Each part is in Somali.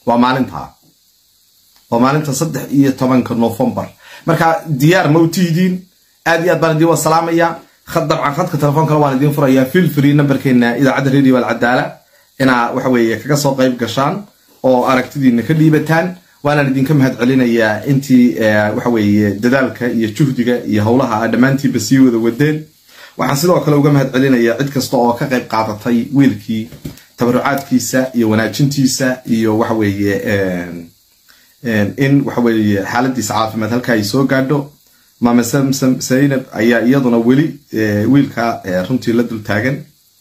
waa maalintaa waa maalinta saddex iyo tobanka novembar marka diyaar ma utihidiin aad iyo aad baan idin wasalaamaya dabcan khadka telefoonkana waan idiin furayaa feel free numberkeena idaacadda radio alcadaala inaa waxa weeye kaga soo qayb gashaan oo aragtidiina ka dhiibataan waanaan idinka mahad celinayaa intii waxa weeye dadaalka iyo juhdiga iyo howlaha a dhammaantiinba sii wada wadeen waxaan sidoo kale uga mahad celinayaa cid kasta oo ka qayb qaadatay wiilkii tabarucaadkiisa iyo wanaajintiisa iyo waxa weeye in waxa weeye xaaladiisa caafimaad halka ay soo gaadho maame samsam zaynab ayaa iyaduna weli wiilka runtii la dul taagan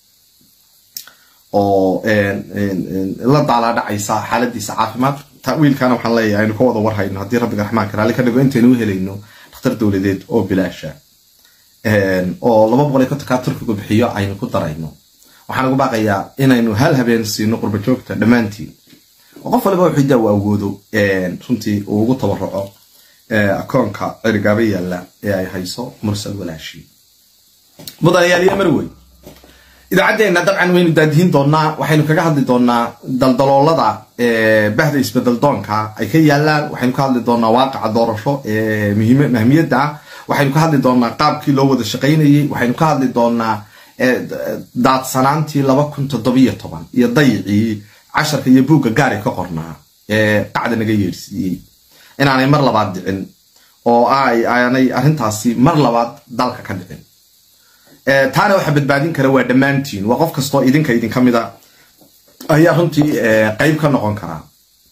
oo la daalaadhacaysa xaaladiisa caafimaad wiilkana waxaan leeyahay aynu ka wada warhayno haddii rabbiga raxmaanka raalli ka dhigo intaynu u helayno dhakhtar dowladeed oo bilaasha oo laba boqol iyo kontonkaa turkigu bixiyo aynu ku darayno waxaan ugu baaqayaa inaynu hal habeen siino qurba joogta dhammaantiin oo qof waliba wuxuu daa u awoodo runtii uu ugu tabaruco akoonka cerigaaba yaalla ee ay hayso mursal walaashi mudanayaal iyo marwey idaacaddeenna dabcan waynu daadihin doonaa waxaynu kaga hadli doonaa daldaloolada bahda isbedeldoonka ay ka yaalaan waxaynu ka hadli doonaa waaqaca doorasho ee mahmiyadda ah waxaynu ka hadli doonaa qaabkii loo wada shaqaynayey waxaynu ka hadli doonaa daadsanaantii laba kun toddobiyo toban iyo dayicii casharka iyo buugga gaari ka qornaa ee qacda naga yeedhsiiyey inaanay mar labaad dhicin oo aanay arrintaasi mar labaad dalka ka dhicin taana waxa badbaadin kara waa dhammaantiin waa qof kastoo idinka idinka mida ayaa runtii qayb ka noqon karaa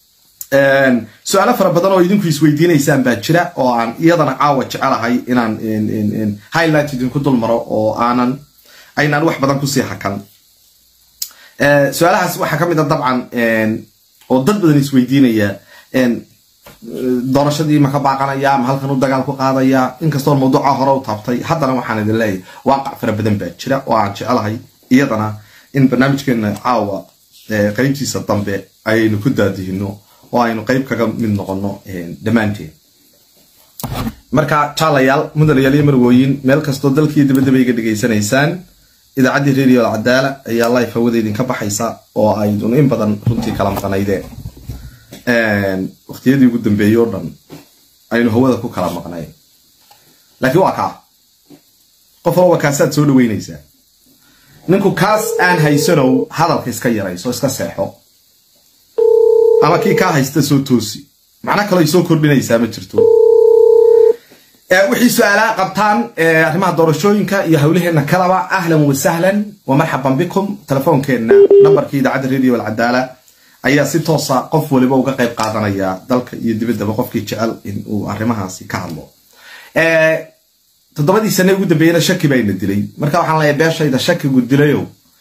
su-aalo fara badan oo idinku isweydiinaysaan baa jira oo aan iyadana caawa jecelahay inaan highlight idinku dul maro oo aanan aynaan wax badan kusii hakan su-aalahaas waxaa ka mid a dabcan oo dad badan isweydiinaya doorashadii ma ka baaqanaya ma halkan u dagaal ku qaadaya inkastoo mawduuca hore u taabtay haddana waxaan idin leeyahay waaqac fara badan baa jira oo aan jecelahay iyadana in barnaamijkeena caawa qaybtiisa dambe ayaynu ku daadihino oo aynu qayb kaga mid noqono dhammaanteen marka jaalayaal mudanayaal iyo marwooyin meel kastoo dalkiiyo dabadaba iga dhegaysanaysaan idaacaddii radio alcadaala ayaa life hawada idinka baxaysa oo aydun in badan runtii kala maqnaydeen waqtiyadii ugu dambeeyey oo dhan aynu hawada ku kala maqnayn laakiin waa kaa qof walba kaasaad soo dhaweynaysaa ninku kaas aan haysanow hadalka iska yarayso iska seexo ama kii kaa haysta soo toosi macno kaloo ay soo kordhinaysaa ma jirto wixii su-aalaha qabtaan arrimaha doorashooyinka iyo hawlaheenna kalaba ahlan wasahlan wa marxaban bikum telefoonkeenna nambarkii idaacadda radio alcadaala ayaa si toosa qof waliba uga qayb qaadanaya dalka iyo dibaddaba qofkii jecel in uu arrimahaasi ka hadlo toddobadii sane ugu dambeeyena shaki bayna dilay marka waxaan leeyahay beeshayda shakigu dilayow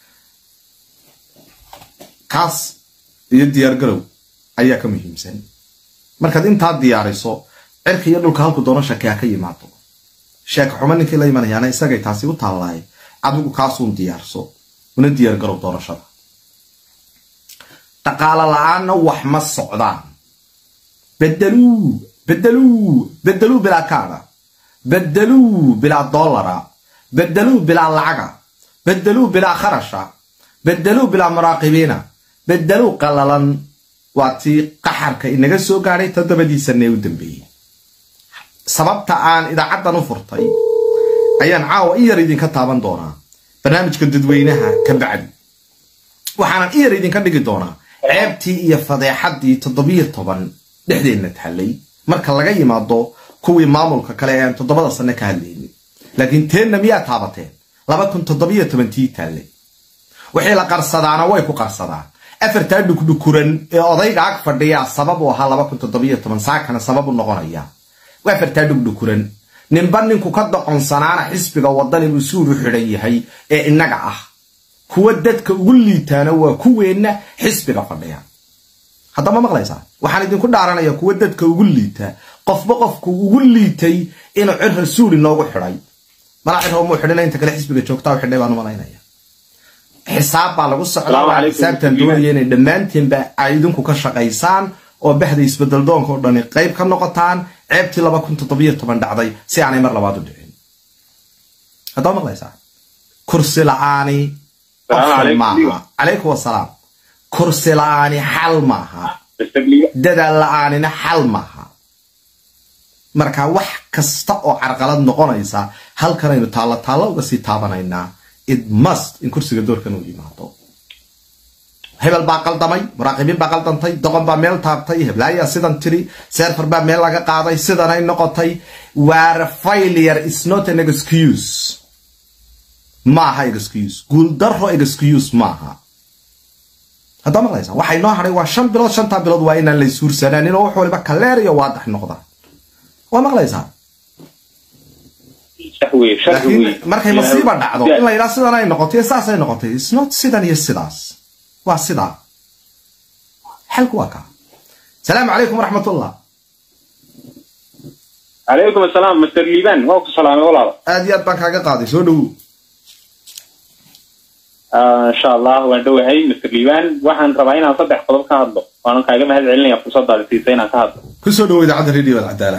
kaas iyo diyaargarow ayaa ka muhiimsan markaad intaa diyaariso cirka iyo dhulka halku doono shaki ha ka yimaado sheeka xumo ninkii la imanayaana isagay taasi u taallahay adigu kaasuun diyaarso una diyaargarow doorashada dhaqaalo la-aanna wax ma socdaan bedeluu bedeluu bedeluu bilaa kaada bedeluu bilaa dollara bedeluu bilaa lacaga bedeluu bilaa kharasha bedeluu bilaa muraaqibiina bedeluu qalalan waa tii qaxarka inaga soo gaadhay toddobadiisanee u dambeeyey sababta aan idaacaddan u furtay ayaan caawa in yar idinka taaban doonaa barnaamijka dadweynaha ka bacdi waxaanan in yar idinka dhigi doonaa ceebtii iyo fadeexaddii toddobiyo toban dhexdeenna taallay marka laga yimaado kuwii maamulka kale ee aan toddobada sanne ka hadlaynin laakiin teenna miyaa taabateen laba kun toddobiyo tobantii taallay wixii la qarsadaana way ku qarsadaan afartaa dhugdhukuran ee odayga ag fadhiyaa sabab u ahaa laba kun toddobiyo toban saakana sabab u noqonaya afartaa dhugdhukuran ninba ninku ka doqonsanaana xisbiga wadani uu suur u xidhan yahay ee innaga ah kuwa dadka ugu liitaana waa kuweenna xisbiga fadhiya haddama maqlaysaa waxaan idinku dhaaranaya kuwa dadka ugu liita qofba qofku ugu liitay inuu cir rasuul inoogu xidhay malaa cir muu xidhina inta kale xisbiga joogtaa u xidhay baan u malaynaya xisaab baa lagu socdaa waa xisaabtan doonaya inay dhammaantiinba ay idinku ka shaqaysaan oo bahda isbedel doonka oo dhani qayb ka noqotaan ceebtii laba kun toddobiyo toban dhacday si aanay mar labaad u dhicin haddama maqlaysaa kursi la-aani maaha calaykum wasalaam kursi la-aani xal maaha mr liban dadaal la-aanina xal maaha marka wax kasta oo carqalad noqonaysa halkanaynu taallo taallo uga sii taabanaynaa it must in kursiga doorkan uu yimaado hebel baa qaldamay muraaqibiin baa qaldantay doqon baa meel taabtay heblaayaa sidan tiri serfer baa meel laga qaaday sidanay noqotay ware failure is not an excuse maaha excuse guuldaro excuse maaha haddaa maqlaysa waxay noo hadhay waa shan bilood shantaa bilood waa inaan la isuursanaanin oo wax waliba kaleer iyo waadax noqda waa maqlaysaa sax wey sharci wey laakiin markay masiiba dhacdo in la yidhaha sidan ay noqotay saasay noqotay is not sidan iyo sidaas waa sidaa xalku waa kaa salaamu calaykum waraxmatullah calaykum asalaam mr liban waa ku salaamay walaal aad iyo aad baan kaaga qaaday soo dhowow insha allah waan dhowahay mr liban waxaan rabaa inaan saddex qodob ka hadlo waanan kaaga mahad celinaya fursadaada siisa inaan ka hadlo ku soo dhowo idaacadda radio alcadaala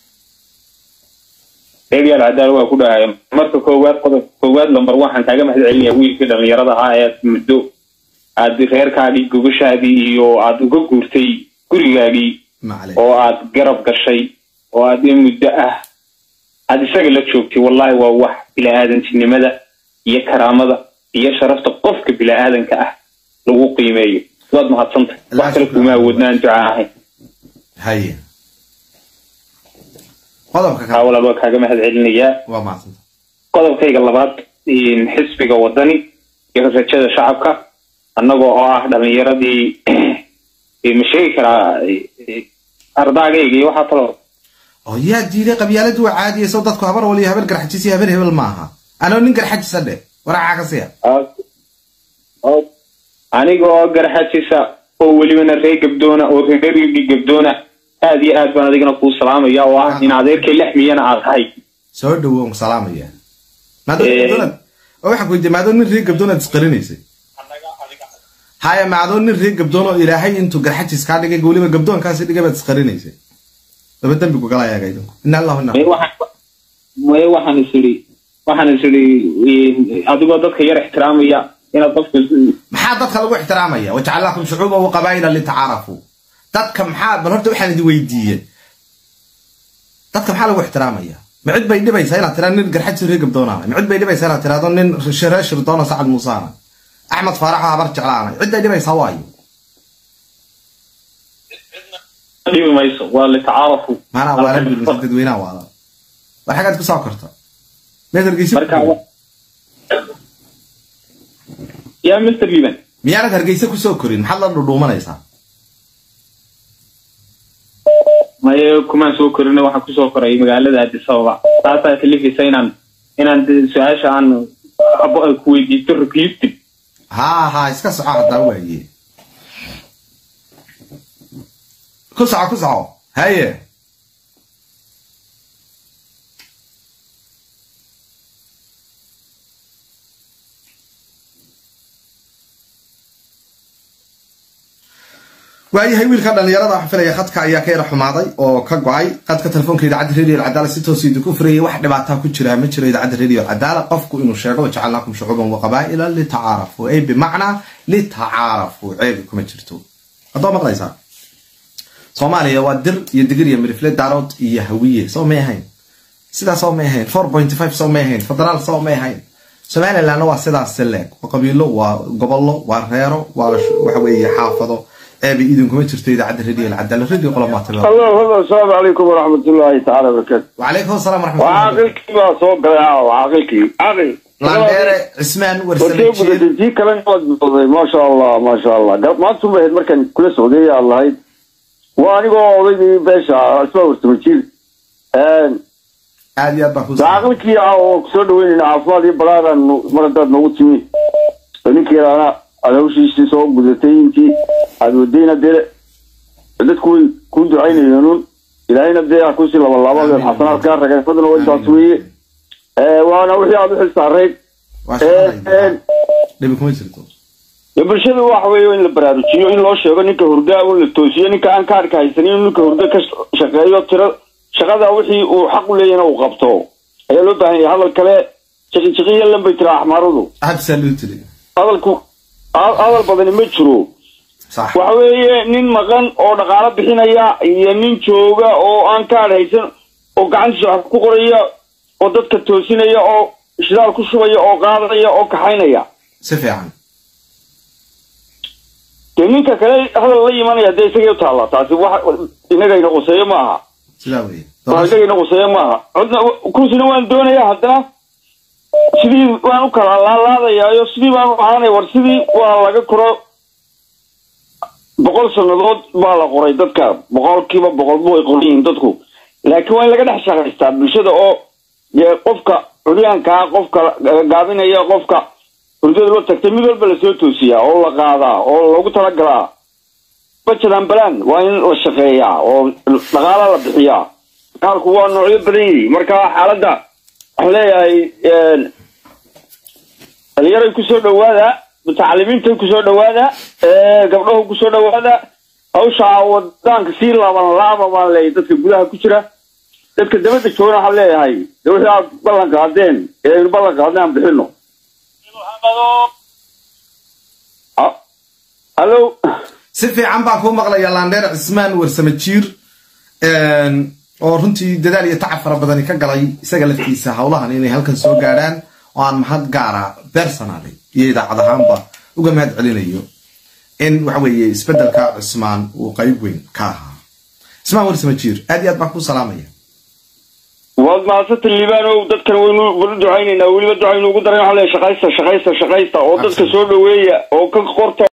reebiyaal cadaal waa ku dhahay marka koowaad qodob koowaad lambar waxaan kaaga mahad celinaya wiilkii dhallinyarada ahaa ee muddo aad reerkaagii gogoshaadii iyo aad uga guurtay gurigaagii macalay oo aad garab gashay oo aad in muddo ah aad isaga la joogtay wallahi waa wax bila'aadantinimada iyo karaamada iyo sharafta qofka bila'aadanka ah lagu qiimeeyo waad mahadsantay wax kale kuma awoodnaan duca ahayn haye qodobka haa kale walaal waa kaaga mahad celinayaa waa mahadsanta qodobkayga labaad in xisbiga wadani iyo rajada shacabka annagoo oo ah dhalinyaradii eh, ma sheegi karaa eh, eh, ardaagayga iyo waxaa kaloo oo yaa diiday qabyaaladu waa caadiyayso dadku habar waliyo habar garxajis iyo habar hebel maaha anoo nin garxajisa dhe waraaca ka siya Ah, oo- aniga oo garxajisa oo welibana reer gabdoona oo reerigi gabdoona aad iyo aad baan adigana kuu salaamaya oo ah in adeerkay lix miyana aad tahay soo dhowo on salaamaya maadoo nin Eh. gabdoonaad oo waxaan ku weydiiyey maadoo nin reer gabdoonaad isqarinaysay haya maadoo nin reer gabdoon oo ilaahay intuu garxajis kaa dhigay weliba gabdoonkaasi dhigay baad isqarinaysay laba dembigu gala ayaga idinku ina allahu ina Mee waxaan mee waxaan is idhi waxaan is idhi eh, adigoo dadka yar ixtiraamaya inaad qofka maxaa dadka lagu ixtiraamaya wajacalnakum shucuuba wa qabaa'ila litacaarafuu dadka maxaa bal horta waxaan idin weydiiyey dadka maxaa lagu ixtiraamaya ma cid bay dhibaysaa inaad tiraado nin garxajis reer gabdoonaana ma cid bay dhibaysaa inaad tiraado nin reer shirdoona sacad muusaana axmed faaraxo habar jeclaanay cid bay dhibaysaa waayo dhibi mayso waa litacaarafu maanaa waala biilmisa dadweynaha waala war xaggaad ku soo korta meed hargeysa marka yaa mr liban miyaanad hargeysa kusoo korin maxaad la dhudhuumanaysaa maye kumaan soo korina waxaan kusoo koray magaalada addis ababa taasaa kalifaysa inaan inaan de- su-aasha aan abo- ku weydiisto recruiting haa haa iska soco haddaa waaye ku soco ku soco haye waayahay wiilka dhalinyarada waxaan filaya khadka ayaa ka yara xumaaday oo ka go-ay khadka telefoonka idaacadda radio alcadaala si toos idinku furayay wax dhibaataa ku jira ma jiro idaacadda radio alcadaala qofku inuu sheego wajacalnaakum shucuuban wa qabaa'ila litacaarafuu ay bimacnaa litacaarafuu ceebi kuma jirto haddoo maqlaysaa soomaaliya waa dir iyo digir iyo mirifle daarood iyo hawiye soo may ahayn sidaa soo may ahayn four point five soo may ahayn federaal soo may ahayn somalilandna waa sidaas leeg waa qabiilo waa gobollo waa reero waa waxa weeye xaafado eeba idinkuma jirto idaacadda radio alcadaala radio qolomaata الله هذا السلام عليكم ورحمة الله تعالى وبركاته وعليكم السلام ورحمة الله وعاقلك ما صوب قلعه وعاقلك عاقل laandheere cismaan warsame وكيف jiir بدي كلام ما شاء الله ما شاء الله قال ما تصوم بهد مركن كل سعودية الله هيد وأنا قاعد أقول بيش اسمه ورسم جيل aad iyo aad baan ku عاقلك يا كسر وين عفوا دي بلاد مرة نوتي ونك أنا أنا وش يشتي صوب قدرتين كي هذا ودينا دير dadku way ku ducaynayeen ilaahayna dee ha kusi laba laabada xasanaad kaa ragay fadlan way taas weeye waana wixii aad u xil saarayd waa shaqadayda dhibi kuma jirto dee bulshada waxa weeye in la baraarujiyo in loo sheego ninka hurdaa in la toosiyo ninka aan kaarka haysanin in ninka hurda ka shaqeeyo tira shaqada wixii uu xaq u leeyahna uu qabto ayaa loo baahan yahay hadal kale jiqijiqiya lan bay tiraa axmaaradu absolutely hadalku hadal badani ma jiro sax waxa weeye nin maqan oo dhaqaalo bixinaya iyo nin jooga oo aan kaadh haysan oo gacantiisa wax ku qoraya oo dadka toosinaya oo shidaal ku shubaya oo qaadaya oo kaxaynaya si fiican dee ninka kale hadal la imanaya dee isagay u taalla taasi wax inagayna quseeyo ma aha sidaa weeye wax inagayna quseeyo ma aha codna kursina waan doonaya haddana sidii waan u kala laalaadayaayo sidii baan u ahaanaya war sidii waa laga koro boqol sannadood baa la qoray dadka boqolkiiba boqolba way qoran yihiin dadku laakiin waa in laga dhex shaqaystaa bulshada oo dee qofka curyaankaa qofka gaabinaya qofka hurdada loo tagtay mid walba lasoo toosiyaa oo la qaadaa oo lagu talagalaa bajadan balan waa in la shaqeeyaa oo dhaqaala la bixiyaa dhaqaalku waa noocyo badan yihi marka xaaladda waxaan leeyahay dhalinyaray kusoo dhawaada mutacalimiinta kusoo dhawaada gabdhahu kusoo dhawaada hawshaa wadaanka sii laaban laaba baan leeyahay dadka gudaha ku jira dadka dabadda joogana waxaan leeyahay de wixii aad ballan qaadeen ee aynu ballan qaadnay aan bixino Ah, hallo si fiican baan kuu maqlaya laandheer cismaan warsame jiir oo runtii dadaal iyo tacab fara badani ka galay isaga laftiisa howlahan inay halkan soo gaadhaan oo aan mahad gaara personally iyo idaacad ahaanba uga mahad celinayo in waxa weeye isbedelka cismaan uu qayb weyn ka ahaa cismaan warsame jiir aad iyo aad baan kuu salaamaya waad mahadsanta liibaanow dadkan waynu waynu ducaynaynaa weliba ducaynu ugu daran waxaan leeyahay shaqaysta shaqaysta shaqaysta oo dadka soo dhaweeya oo ka qorta